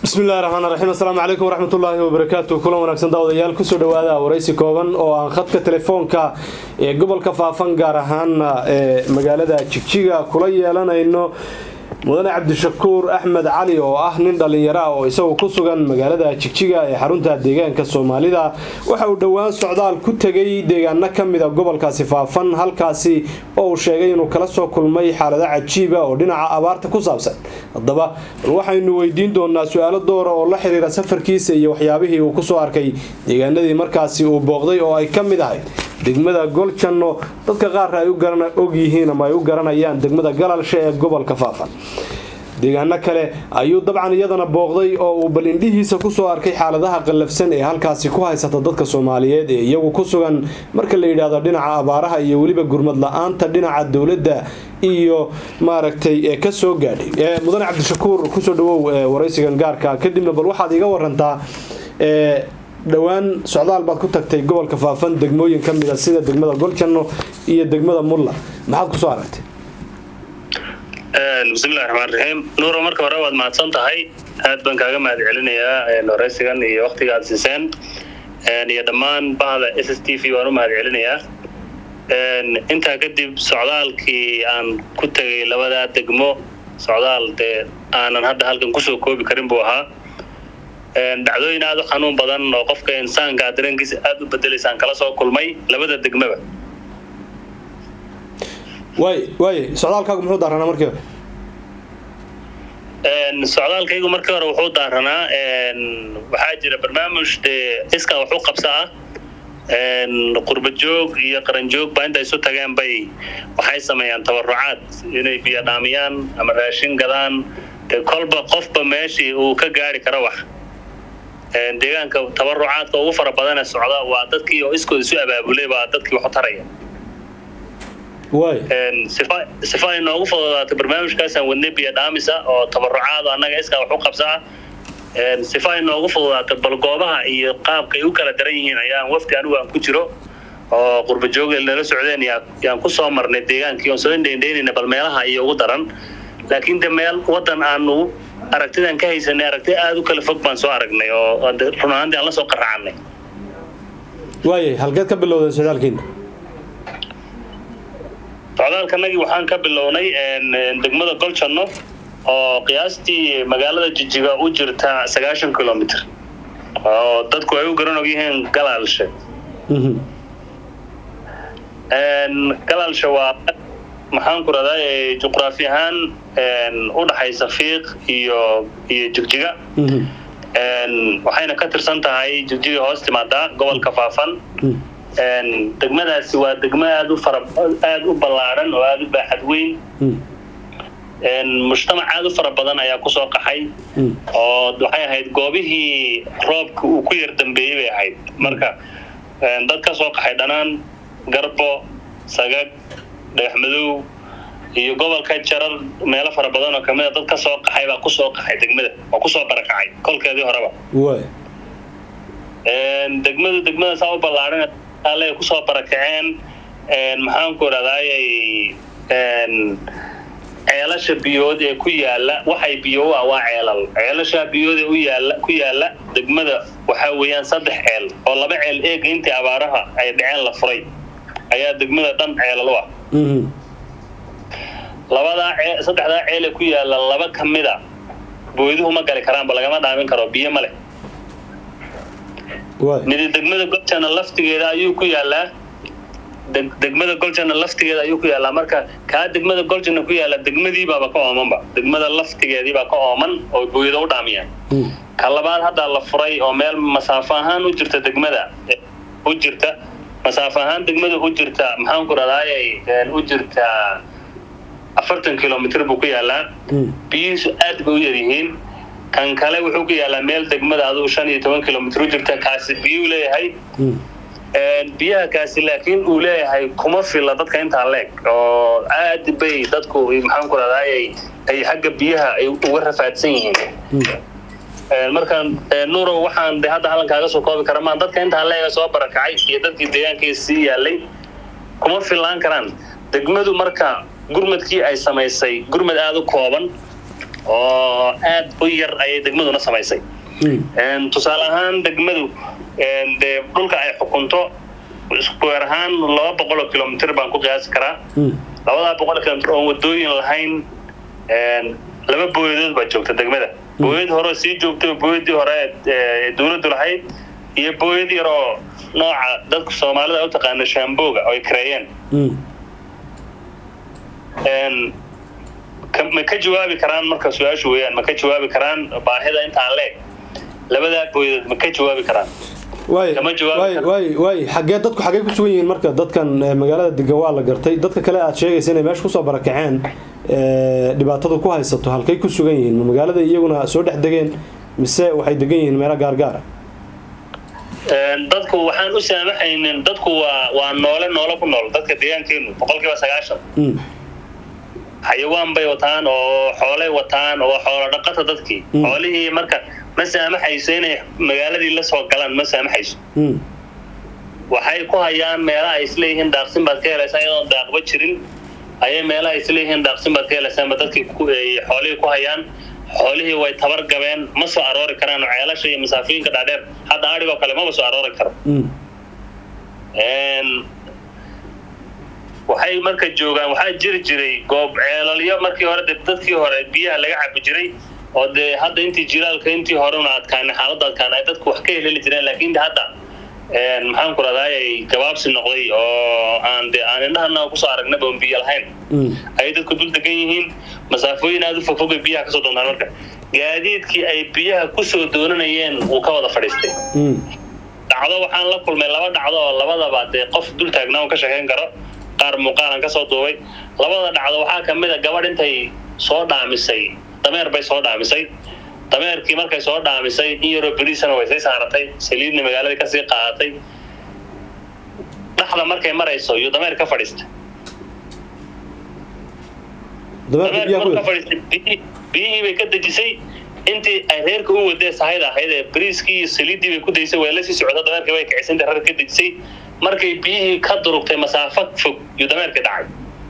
bismillahi raxmaan raxiim assalaamu calaykum waraxmatullaahi wabarakaatu kulan wanaagsan daawadayaal kusoo dhawaada waraysi kooban oo aan khadka telefoonka ee gobolka faafan gaar ahaana ee magaalada jigjiga kula yeelanayno mudane cabdishakuur axmed cali oo ah nin dhallinyaro ah oo isagu ku sugan magaalada jigjiga ee xarunta deegaanka soomaalida waxa uu dhowaan socdaal ku tegay deegaano ka mida gobolkaasi faafan halkaasi oo uu sheegay inuu kala soo kulmay xaalado cajiiba oo dhinaca abaarta ku saabsan haddaba bal waxaynu weydiin doonaa su-aalo doora oo la xiriira safarkiisa iyo waxyaabihii uu kusoo arkay deegaanadii markaasi uu booqday oo ay ka mid ahayd degmada goljanno dadka qaar ay og yihiin ama ay u garanayaan degmada galalshe ee gobolka faafan deegaano kale ayuu dabcan iyadana booqday oo uu bal indhihiisa kusoo arkay xaaladaha qallafsan ee halkaasi ku haysata dadka soomaaliyeed ee iyagu ku sugan marka la yidhaahdo dhinaca abaaraha iyo weliba gurmad la-aanta dhinaca dowladda iyo maaragtay ee kasoo gaadhay mudane cabdishakuur kusoo dhawow waraysigan gaarka kadibna bal waxaad iga warantaa dhowaan socdaal baad ku tagtay gobolka faafan degmooyin ka mida sida degmada goljanno iyo degmada mulla maxaad kusoo aragtay bismillahi raxmaan raxiim nuuro marka hore waad mahadsan tahay aad baan kaaga mahad celinayaa waraysigan iyo waktiga aad siiseen iyo dhammaan bahda s s t v waan u mahad celinayaa intaa kadib socdaalkii aan ku tegay labadaa degmo socdaal dee aanan hadda halkan kusoo koobi karin buu ahaa dhacdooyin aada u xanuun badan oo qofka insaanka dareenkiisa aada u bedelaysaan kala soo kulmay labada degmaba waay waay socdaalkaagu muxuu daaranaa markii hore socdaalkaygu markii hore wuxuu daaranaa waxaa jira barnaamij dee iskaa wax u qabsa ah qurba joog iyo qaran joog baa inta isu tageen bay waxay sameeyaan tabarucaad inay biyo dhaamiyaan ama raashin gadaan dee kolba qofba meeshii uu ka gaari karo wax deegaanka tabarucaadka ugu fara badane socda waa dadkii oo iskooda isu abaabulay baa dadkii wax u taraya sifa ay noogu fududaato barnaamijkaasaan wadnay biyo dhaamisa oo tabarucaado annaga iskaa wax u qabsa ah sifa ay noogu fududaato bal goobaha iyo qaabka ay u kala daran yihiin ayaan wafdi anigu aan ku jiro oo qurba joogel nala socdeen yaan ku soo marnay deegaankii oon soo indheindheynayna bal meelaha iyo ugu daran laakiin de meel wadan aanu aragtidan ka haysanay aragti aada u kala fog baan soo aragnay oo run ahaantii aan la soo qaracannay waayay halkeed ka bilowdeen socdaalkiina socdaalkanagii waxaan ka bilownay degmada goljanno oo qiyaastii magaalada jijiga u jirta sagaashan kilomitr oo dadku ay u garan og yihiin galaalshe galaalshe waa maxaan ku radaa juqraafi ahaan u dhaxaysa fiiq iyo iyo jigjiga waxayna ka tirsan tahay jigjiga hoos timaadaa gobolka faafan degmadaasi waa degmo aada u fara aada u ballaaran oo aada u baaxad weyn mujtamac aada u fara badan ayaa kusoo qaxay oo waxay ahayd goobihii roobka uu ku yar dambeeyey bay ahayd marka dad ka soo qaxay dhanaan garbo sagag dhagaxmadow iyo gobolka jarar meelo fara badan oo kamida dad ka soo qaxay baa kusoo qaxay degmada oo kusoo barakacay kolkeedii horeba degmadu degmada saa u ballaaran alle kusoo barakaceen maxaanku idhahdaayay ceelasha biyood ee ku yaala waxay biyo u ah waa ceelal ceelasha biyood ee u yaala ku yaala degmada waxaa weeyaan saddex ceel oo laba ceel eega intii abaaraha ay dhaceen la furay ayaa degmada dhan ceelal u ah labadaa cee saddexdaa ceel ee ku yaala laba ka mida booyduhu ma gali karaanba lagama dhaamin karo biyo ma leh midi degmada goljana laftigeeda ayuu ku yaalaa degmada goljana laftigeeda ayuu ku yaalaa marka kaa degmada goljana ku yaala degmadiibaaba ka oomanba degmada laftigeediibaa ka ooman oo booyada u dhaamiyaan ka labaad haddaa la furay oo meel masaafo ahaan u jirta degmada u jirta masaafo ahaan degmada u jirta maxaanku radaayay u jirta afartan kilomitr buu ku yaalaa biyihiisu aad bay u yaryihiin kan kale wuxuu ku yaalaa meel degmada aduu shan iyo toban kilomitr u jirta kaasi biyuu leeyahay biyaha kaasi laakiin uu leeyahay kuma filla dadka intaa leeg oo aad bay dadku maxaanku radaayay ay xagga biyaha ay uga rafaadsan yihiin marka nuuro waxaan de hadda hallan kaaga soo koobi kara maan dadka intaa leega soo barakacay iyo dadkii deegaankiisa sii yaalay kuma fillaan karaan degmadu marka gurmadkii ay samaysay gurmad aada u kooban oo aad u yar ayay degmaduna samaysay tusaale ahaan degmadu dee dhulka ay xukunto square ahaan laba boqol oo kilomitr baan ku qiyaasi karaa labadaa boqol kilomitr oon wadooyin lahayn laba booyadood baa joogta degmada booyad hore sii joogtay booyadii hore ee dawladdu lahayd iyo booyad yar oo nooca dadka soomaalida u taqaana shaambooga oo ay kareeyeen ma ka jawaabi karaan marka su-aashu weeyaan ma ka jawaabi karaan baahida intaan leeg labadaa booyadood ma ka jawaabi karaan waay xagee dadku xagee ku sugan yihiin marka dadkan magaalada degan waa la gartay dadka kale aad sheegaysa inay meesha kusoo barakaceen dhibaatadu ku haysato halkay ku sugan yihiin ma magaalada iyaguna soo dhex degeen mise waxay degan yihiin meelo gaargaara dadku waxaan u saamaxaynin dadku waa waa noole noole ku nool dadka deegaankeenu boqolkiiba sagaashan xayawaan bay wataan oo xoolay wataan oo xoolo dhaqata dadkii xoolihii marka ma saamaxayso inay magaaladii la soo galaan ma saamaxayso waxay ku hayaan meelaha ay isleeyihiin daaqsin baad ka helaysaa iyadoon daaqba jirin ayay meelaha ay isleeyihiin daaqsin baad ka helaysaanba dadkii xoolihii ku hayaan xoolihii way tabar gabeen ma soo aroori karaan ceelasha iyo masaafiinka dhaadheer hadda adhigoo kale maba soo aroori karo waxay marka joogaan waxaa jiri jiray goob ceelalyo markii hore de dadkii hore biyaha laga cabi jiray oo dee hadda intii jilaalka intii horena adkaana xaaladda adkaana ay dadku wax ka heleli jireen laakiin hadda maxaan ku radaa ay gabaabsi noqday oo aan de aan indhahana kusoo aragnaba on biyo lahayn ayay dadku dul degan yihiin masaafooyin aada u fogfogay biyaha kasoo doontaan marka gaadiidkii ay biyaha kusoo doonanayeen wuu ka wada fadhiistay dhacdo waxaan la kulmay laba dhacdo oo labadaba dee qof dul taagnaa un ka sheekayn karo qaar muuqaalan kasoo duubay labada dhacdo waxaa ka mid a gabadh intay soo dhaamisay dameer bay soo dhaamisay dameerkii markay soo dhaamisay in yaroo beriisana way sii saaratay saliidna magaaladii kasii qaadatay dhaxda markay marayso iyo dameer ka fadhiistay biyihii bay ka dejisay intii ay reerka u wadee sahayda ahayd ee beriiskii iyo saliiddii bay ku daysay way la sii socota dameerkii bay kicisay inta reer ka dejisay markay biyihii ka durugtay masaafo fog iyo dameerkii dhacay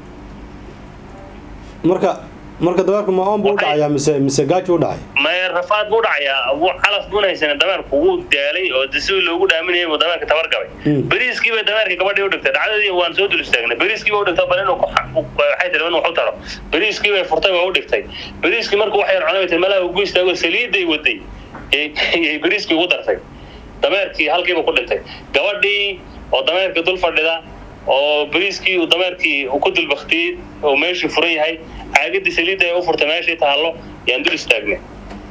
marka marka dameerku ma oon buu u dhacayaa mise mise gaaji u dhacay maya rafaad buu dhacayaa calaf buuna haysan dameerku wuu daalay oo sidii loogu dhaaminayay buu dameerka tabar gabay beriiskii bay dameerka gabadhii u dhigtay dhacdadii waan soo dul istaagnay beriiskii bay u dhigtay bal inuu waxay tiri inuu wax u taro beriiskii bay furtay waa u dhigtay beriiskii markuu wax yar cunay bay tiri malaha ugu istaago saliiday waday yay beriiskii ugu dartay dameerkii halkiiba ku dhintay gabadhii oo dameerkii dul fadhida oo beriiskii uu dameerkii ku dulbaktiyey oo meeshii furan yahay caagadii saliidda ay u furtay meeshii taallo yaan dul istaagnay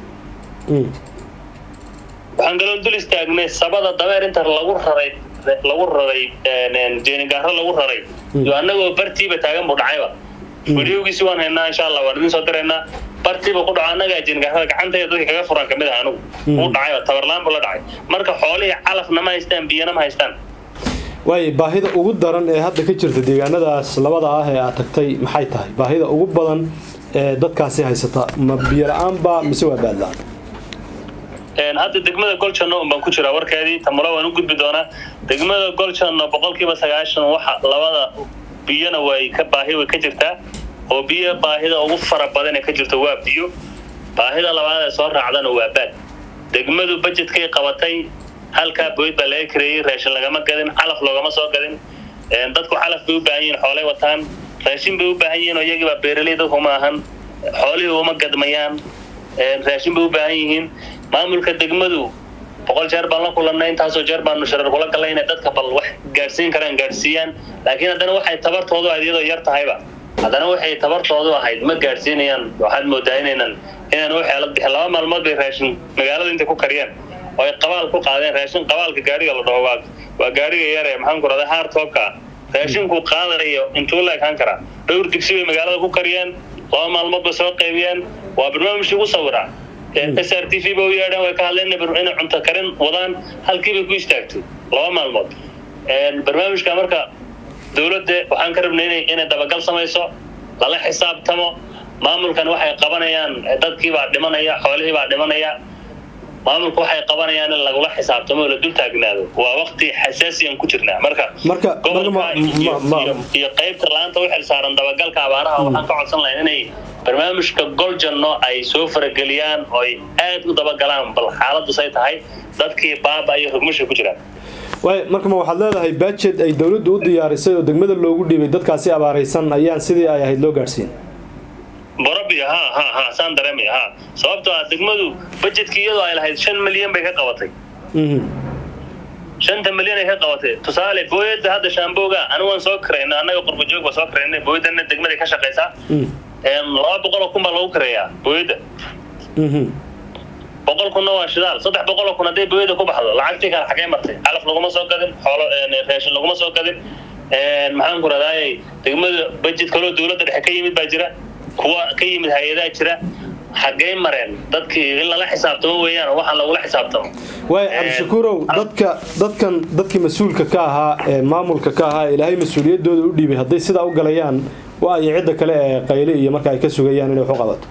waxaan kaloo dul istaagnay sabada dameer inta lagu raray lagu raray jeenigaaro lagu raray iyo annagoo bartiiba taagan buu dhacayba videogiisi waan haynaa insha allah waan idin soo diraynaa bartiiba ku dhaco annagaa jeenigaarada gacantayda dadka kaga furan kamid ah anigu wuu dhacayba tabarlaan buu la dhacay marka xoolihii calafna ma haystaan biyana ma haystaan waay baahida ugu daran ee hadda ka jirta deegaanadaas labada ah ee aad tagtay maxay tahay baahida ugu badan ee dadkaasi haysata ma biyo la-aanba mise waa baadla-aan hadda degmada goljanno un baan ku jiraa warkeedii tamula waan u gudbi doonaa degmada goljanno boqolkiiba sagaashan waxa labada biyona way ka baahi way ka jirtaa oo biyo baahida ugu fara badan ee ka jirta waa biyo baahida labaad ee soo raacdana waa baad degmadu bajetkay qabatay halkaa booyd baa laga kareeyey raashin lagama gadin calaf loogama soo gadin dadku calaf bay u baahan yihiin xoolay wataan raashin bay u baahan yihiin oo iyagiibaa beeraley dadku ma ahan xoolihii uma gadmayaan raashin bay u baahan yihiin maamulka degmadu boqol jeer baan la kulannay intaasoo jeer baanu sharar kula gallay inay dadka bal wax gaadhsiin karaan gaadhsiiyaan laakiin haddana waxay tabartoodu ahayd iyadoo yar tahayba haddana waxay tabartoodu ahayd ma gaadhsiinayaan waxaad moodaa inaynan inaan u xeelad bixin laba maalmood bay raashin magaalada intay ku kariyaan oo ay qabaal ku qaadeen raashin qabaalka gaariga la dhaho waa waa gaariga yar ee maxaan ku rahdaa haartoobka raashinku qaadayo intuu la ekaan karaa dhowr digsi bay magaalada ku kariyeen laba maalmood bay soo qaybiyeen waa barnaamij ugu sawiraa s r t v ba u yeedheen way ka hadleen inay cunto karin wadaan halkii bay ku istaagtay laba maalmood barnaamijka marka dowladda waxaan ka rabnay inay dabagal samayso lala xisaabtamo maamulkan waxay qabanayaan dadkiibaa dhimanaya xoolihiibaa dhimanaya maamulku waxay qabanayaan in lagula xisaabtamo oo la dul taagnaado waa waqti xasaasiyan ku jirnaa marka marka gobolka iyo qaybta laanta u xilsaaran dabagalka abaaraha waxaan ka codsan lahayn inay barnaamijka goljanno ay soo farageliyaan oo ay aad u dabagalaan bal xaaladdu say tahay dadkii baaba iyo rugmasha ku jiraan waay marka ma waxaad leedahay bajet ay dowladdu u diyaarisay oo degmada loogu dhiibay dadkaasi abaaraysan ayaan sidii ay ahayd loo gaadhsiin borobiya ha ha ha saan dareemaya ha sababtoo ah degmadu bajetkii iyadoo ay lahayd shan milyan bay ka qabatay shanta milyan ay ka qabatay tusaale booyada hadda shaambooga anigaan soo karayna annaga qurbajoog baa soo karayna booyadana degmada ka shaqaysaa laba boqoloo kun baa lagu kareeyaa booyada boqol kunna waa shidaal saddex boqoloo kun hadday booyada ku baxdo lacagtii kale xagee martay calaf laguma soo gadin xoolo raashin laguma soo gadin maxaan ku radaaye degmada bajet kaloo dowladda dhexe ka yimid baa jira kuwa ka yimid hay-adaa jira xaggey mareen dadkii in lala xisaabtamo weeyaan waxaan lagula xisaabtamo waay cabdishakuurow dadka dadkan dadkii mas-uulka ka ahaa ee maamulka ka ahaa ilaahay mas-uuliyadooda u dhiibay hadday sidaa u galayaan waa iyo cidda kale ee qayle iyo marka ay ka sugayaan inay wax u qabato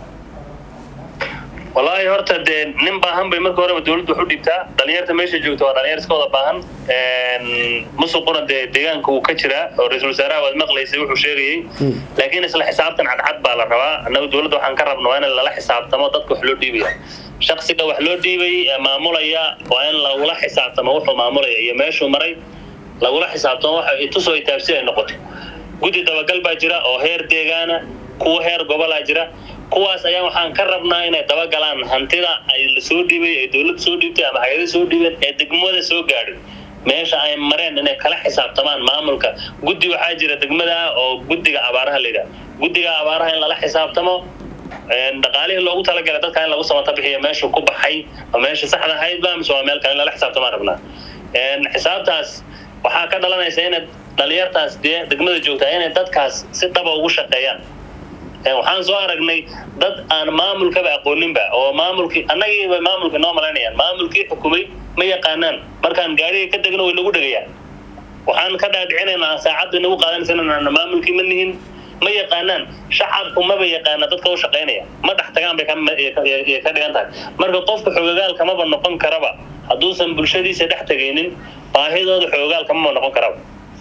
wallaahi horta dee nin baahan bay marka horeba dowladdu wax u dhiibtaa dhalinyarta meesha joogta waa dhalinyar iska wada baahan musuquna dee deegaanka wuu ka jiraa oo ra-iisul wasaaraha waad maqlaysay wuxuu sheegayey laakiin isla xisaabtan cadcad baa la rabaa annaga dowladda waxaan ka rabna waa in lala xisaabtamo dadka wax loo dhiibaya shaksiga wax loo dhiibay ee maamulaya waa in lagula xisaabtamo wuxuu maamulaya iyo meeshuu maray lagula xisaabtamo waxa itusoo itaabsi ay noqoto guddi dabagal baa jira oo heer deegaana kuwa heer gobolaa jira kuwaas ayaa waxaan ka rabnaa inay dabagalaan hantida ay la soo dhiibay ee dowladda soo dhiibtay ama hay-ada soo dhiibeen ee degmada soo gaadhay meesha ay mareen inay kala xisaabtamaan maamulka guddi waxaa jira degmada oo guddiga abaaraha la yidhaha guddiga abaaraha in lala xisaabtamo dhaqaalihii loogu talagalay dadka in lagu samata bixiyo meesha ku baxay oo meesha saxda ahaydba mise waa meel kale in lala xisaabtamaan rabnaa xisaabtaas waxaa ka dhalanaysa inay dhalinyartaas dee degmada joogtaa inay dadkaas si dhaba ugu shaqeeyaan waxaan soo aragnay dad aan maamulkaba aqooninba oo maamulkii annagiiba maamulka noo malaynayaan maamulkii xukumay ma yaqaanaan markaan gaariga ka degno way nagu dhegayaan waxaan ka dhaadhicinaynaa saacadda nagu qaadanaysa inaan maamulkii ma nihin ma yaqaanaan shacabku maba yaqaana dadka u shaqaynaya ma dhex tagaan bay ka dhigan tahay marka qofka xoogagaalka maba noqon karaba hadduusan bulshadiisa dhex tegaynin baahidooda xoogagaalka maba noqon karaba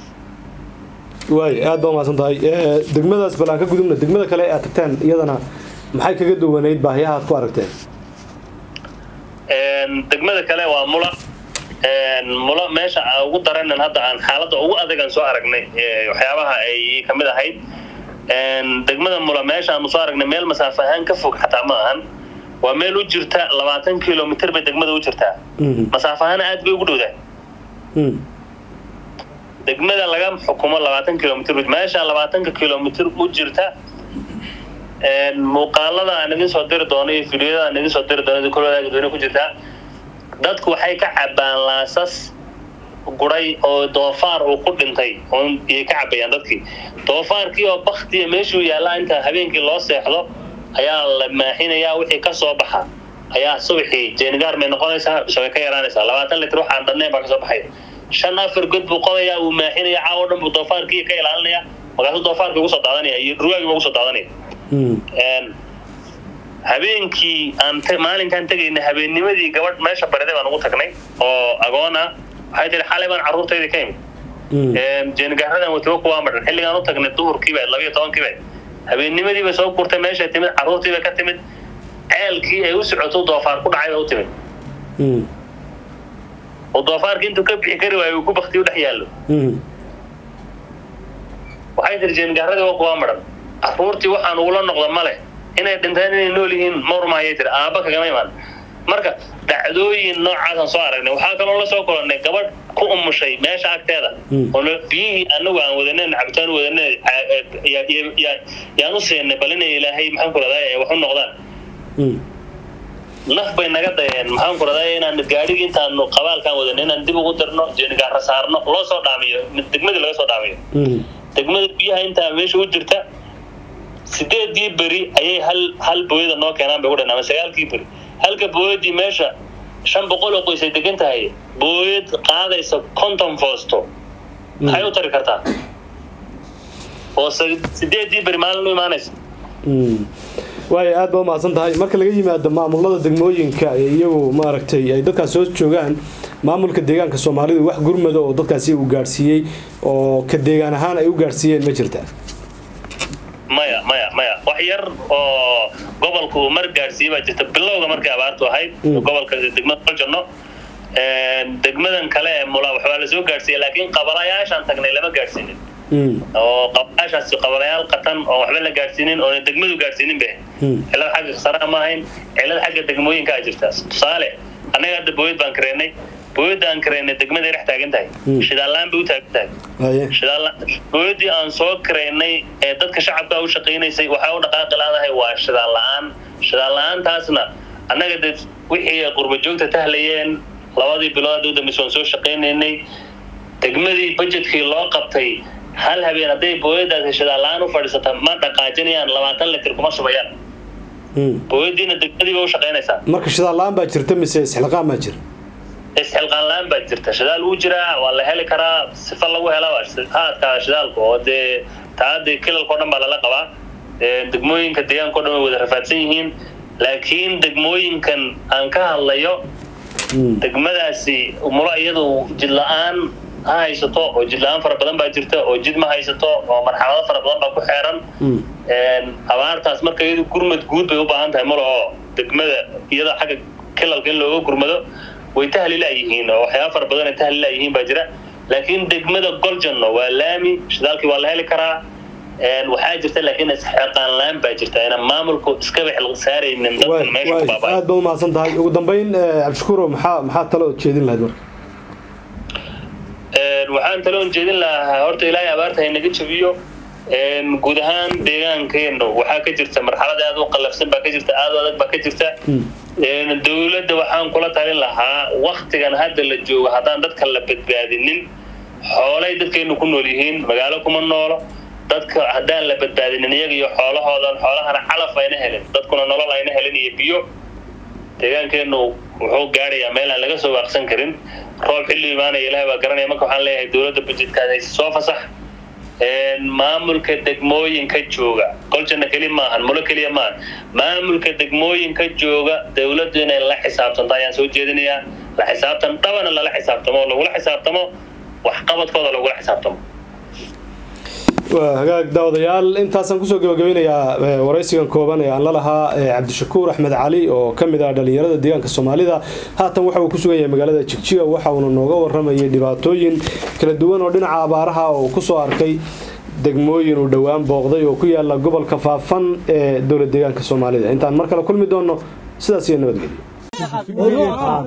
waay aad baa umahadsan tahay degmadaas bal aan ka gudubna degmada kale aad tagteen iyadana maxay kaga duwanayd baahiyaha aad ku aragteen degmada kale waa mula mula meesha ugu daranan hadda aan xaaladda ugu adegan soo aragnay waxyaabaha ay kamid ahayd degmada mula meesha aanu soo aragnay meel masaafo ahaan ka fog xataa ma ahan waa meel u jirta labaatan kilomitr bay degmada u jirtaa masaafo ahaan aad bay ugu dhowdaa degmada laga xukumo labaatan kilomitr meesha labaatanka kilomitr u jirta muuqaalada aan idin soo diri doono iyo fidyada aan idin soo diri doono kolwadaagdooni ku jirtaa dadku waxay ka cabaan laasas guray oo doofaar uu ku dhintay iyay ka cabayaan dadkii doofaarkii oo baktiya meeshuu yaallaa inta habeenkii loo seexdo ayaa la maaxinayaa wixii ka soo baxa ayaa subaxii jeenigaar may noqonaysaa mise way ka yaraanaysaa labaatan litr waxaan dhannayn baa kasoo baxaya shan afar god buu qodayaa uu maaxinaya caawo dhan buu doofaarkii ka ilaalinaya markaasuu doofaarkii ugu soo daadanaya iyo ruwaagii ugu soo daadanaya habeenkii aan maalinkaan tegayna habeennimadii gabadh meesha bariday baan ugu tagnay oo agoon ah waxay tihi xalay baan carruurtaydii ka imid jeenigaaradan watiba kuwaa madhan xilligaan u tagnay duhurkiiba labiyo tobankiiba habeennimadiiba soo gurtay meeshay timid carruurtiiba ka timid ceelkii ay u socoto doofaar ku dhacay ba u timid oo doofaarkii intuu ka bixi kari waayo uu ku bakti u dhex yaallo waxay tiri jeengaaradii waa kuwaa madhan carruurtii waxaan ugula noqda male inay dhinteen inay nool yihiin mawrmaayay tiri aabba kagama imaan marka dhacdooyin noocaasaan soo aragnay waxaa kaloo la soo kulannay gabadh ku umushay meesha agteeda oo biyihii anagu aan wadanen cabitaan wadanen yaan u siinay bal inay ilaahay maxaan ku raday ay wax u noqdaan naf bay naga dayeen maxaan ku raday inaan gaadhigii intaanu qabaalkaan wadan inaan dib ugu dirno jeenigaara saarno loo soo dhaamiyo degmadii laga soo dhaamiyo degmada biyaha intaa meesha u jirta sideedii beri ayay hal hal booyada noo keenaan bay ku dhan ama sagaalkii beri halka booyadii meesha shan boqol oo qoysay degan tahay booyad qaadaysa conton fosto maxay u tari kartaa oo sideedii beri maalin u imaanaysa waay aad baa umahadsan tahay marka laga yimaado maamulada degmooyinka ee iyagu maaragtay ay dadkaas soo joogaan maamulka deegaanka soomaalidu wax gurmada oo dadkaasi uu gaadhsiiyey oo ka deegaan ahaan ay u gaadhsiiyeen ma jirta maya maya maya wax yar oo gobolka uu mar gaadhsiiyey baa jirta bilowga markay abaartu ahayd gobolka degmada koljanno degmadan kale ee mula waxbaa lasoo gaadhsiiyey laakiin qabalayaashaan tagnay lama gaadhsiinin oo qabalayaashaasi qabalayaal qatan oo waxba la gaadhsiinin oona degmadu gaadhsiinin be cilad xagga khasaraha ma ahayn cilad xagga degmooyinka a jirta tusaale annaga hadda booyad baan kareennay booyadda aan kareennay degmaday dhex taagan tahay shidaallaan bay u taagan tahay booyaddii aan soo kareennay ee dadka shacabka u shaqaynaysay waxay u dhaqaaqi laadahay waa shidaal la-aan shidaal la-aantaasna annaga de wixii qurba joogta tahlayeen labadii bilood u dambaysa waan soo shaqaynaynay degmadii budgetkii loo qabtay hal habeen hadday booyadaasi shidaal la-aan u fadhiisata ma dhaqaajinayaan labaatan litir kuma shubayaan booyadiina degmadiiba u shaqaynaysaa marka shidaal la-aan baa jirta mise isxilqaan baa jira isxilqaan la-aan baa jirta shidaal wuu jiraa waa la heli karaa sifa lagu hela haadka shidaalka oo dee taadii kilalkao dhan baa lala qabaa degmooyinka deegaanka o dhan way wada rafaadsan yihiin laakiin degmooyinkan aan ka hadlayo degmadaasi mulo iyadu jid la-aan ha haysato oo jid la-aan fara badan baa jirta oo jid ma haysato oo marxalado fara badan baa ku xeeran abaartaas marka iyadu gurmad guud bay u baahan tahay malo oo degmada iyada xagga kilalka in looga gurmado way tahlilaayihiin oo waxyaaba fara badan ay tahlilaayihiin baa jira laakiin degmada goljanno waa laami shidaalkii waa la heli karaa waxaa jirta laakiin isxilqaan la-aan baa jirta ina maamulku iskaba xil saaraynin dadkan meesha ku baabay aad baa umahadsan tahay ugu dambeyn cabdishakuuro maxaa maxaa talo ood jeedin lahayd marka waxaan taloon jeedin lahaa horta ilaahay abaarta haynaga jabiyo guud ahaan deegaankeenu waxaa ka jirta marxalad aad u qallafsan baa ka jirta aad u adag baa ka jirta dowladda waxaan kula talin lahaa waktigan hadda la joogo haddaan dadka la badbaadinin xoolay dadkaynu ku nool yihiin magaalo kuma noolo dadka haddaan la badbaadinin iyaga iyo xoolahoodan xoolahana calaf ayna helin dadkuna nolol ayna helin iyo biyo deegaankeenu wuxuu gaadhayaa meel aan laga soo waaqsan karin roob xilli imaanaya ilahay baa garanaya marka waxaan leeyahay dowladda budjetkaas hayse soo fasax maamulka degmooyinka jooga goljanna keli maahan mulo keliya maahan maamulka degmooyinka jooga dowladdu inay la xisaabtanto ayaan soo jeedinayaa la xisaabtan dhabana lala xisaabtamo oo lagula xisaabtamo waxqabadkooda lagula xisaabtamo waa hagaag daawadayaal intaasaan kusoo gabagabeynayaa waraysigan kooban ee aan la lahaa cabdishakuur axmed cali oo ka mid ah dhallinyarada deegaanka soomaalida haatan waxa uu ku sugan yahay magaalada jigjiga waxa uuna nooga waramayay dhibaatooyin kala duwan oo dhinaca abaaraha oo kusoo arkay degmooyin uu dhowaan booqday oo ku yaala gobolka faafan ee dowlad deegaanka soomaalida intaan mar kale kulmi doonno sidaas iyo nabadgelyo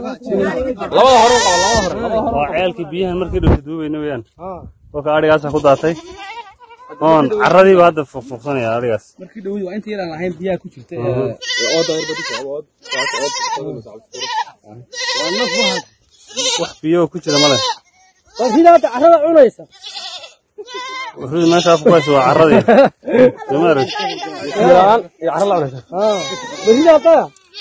waa ceelkii biyahan markii dhowta duubayna weyaan kolka adhigaasa ku daatay oon caradiiba hadda fuqfuqsanaya adhigaas markii dhowdi waa inta yaraan lahayn biyaha ku jirta ooda wax biyo ku jira male sida hadda carrada cunaysa wuxuu meesha afku haysa waa carradii soo ma arag yaraan iyo carro la cunaysa sida hadda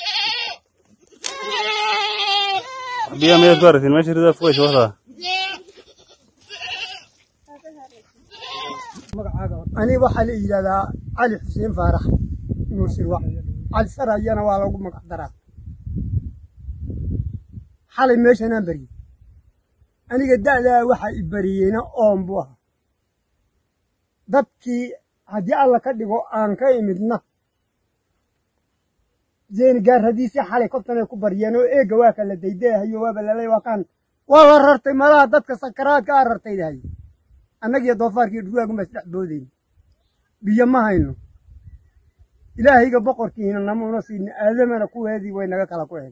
wax biyo miyaad ku aragtiin meesha rida afku haysa waxdaa ani waxaa la yidhahdaa cali xuseen faarax nuur sirwac cali sarayana waa lagu magac daraa xalay meeshanaan bariyey aniga da'daa waxaa i bariyeyna oon buu ahaa dadkii haddii alla ka dhigo aan ka imidna jeeni gaarradiisii xalay kobtanay ku baryeen oo eegga waa kala daydayahayo waaba lalay waa kaan waa la rartay malaha dadka sakaraadka aa rartaydahay annagiyo doofaarkii dhurwaagunbaa isdhex boodayna biyo ma hayno ilaahayga boqorkiina namuuna siina aadamana kuweedii way naga kala ku hel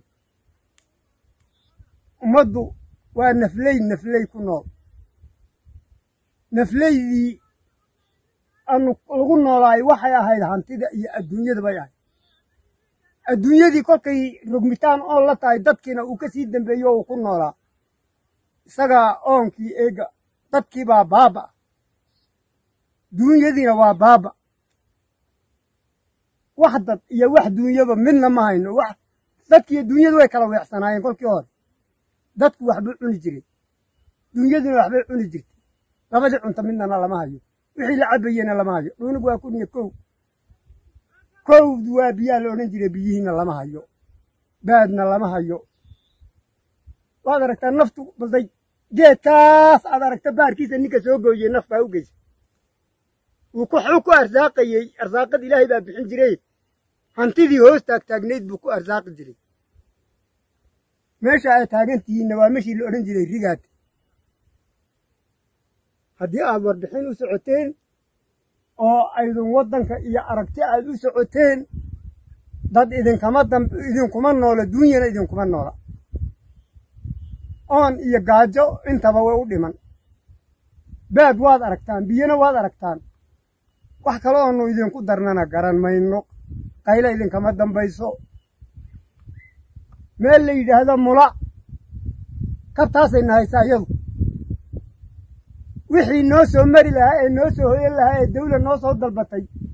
ummaddu waa nafley nafley ku nool nafleydii anu lagu noolaay waxay ahayd hantida iyo adduunyada bay ahayd adduunyadii kolkay rogmitaan oon la tahay dadkiina uu ka sii dambeeyo oo uu ku noolaa isagaa oonkii eega dadkii baa baaba duunyadiina waa baaba wax dad iyo wax duunyaba midna ma hayno wax dadkiiyo duunyadu way kala weecsanaayeen kolkii hore dadku waxbuu cuni jiray duunyaduna waxbay cuni jirtay labadii cunto midnana lama hayo wixii la cabayena lama hayo dhuunigu waa kun iyo kow kowd waa biyaa la odhan jiray biyihiina lama hayo baadna lama hayo waad aragtaa naftu balday geedkaas aad aragta baarkiisa ninka soo gooyey naf baa u geysa wuu ku xuu ku arsaaqayey arsaaqad ilaahay baa bixin jiray hantidii hoos taagtaagnayd buu ku arsaaqi jiray meesha ay taagan tihiinna waa meshii la odhan jiray rigaad haddii aad warbixin u socoteen oo aydun waddanka iyo aragti aad u socoteen dad idinkama dam idinkuma noola duunyana idinkuma noola oon iyo gaajo intaba way u dhiman baad waad aragtaan biyana waad aragtaan wax kale oonu idinku darnana garan mayno qayla idinkama dambayso meel la yidhaahdo mula kabtaasayna haysaa iyadu wixii noo soo mari lahaa ee noo soo hoyan lahaa ee dawla noo soo dalbatay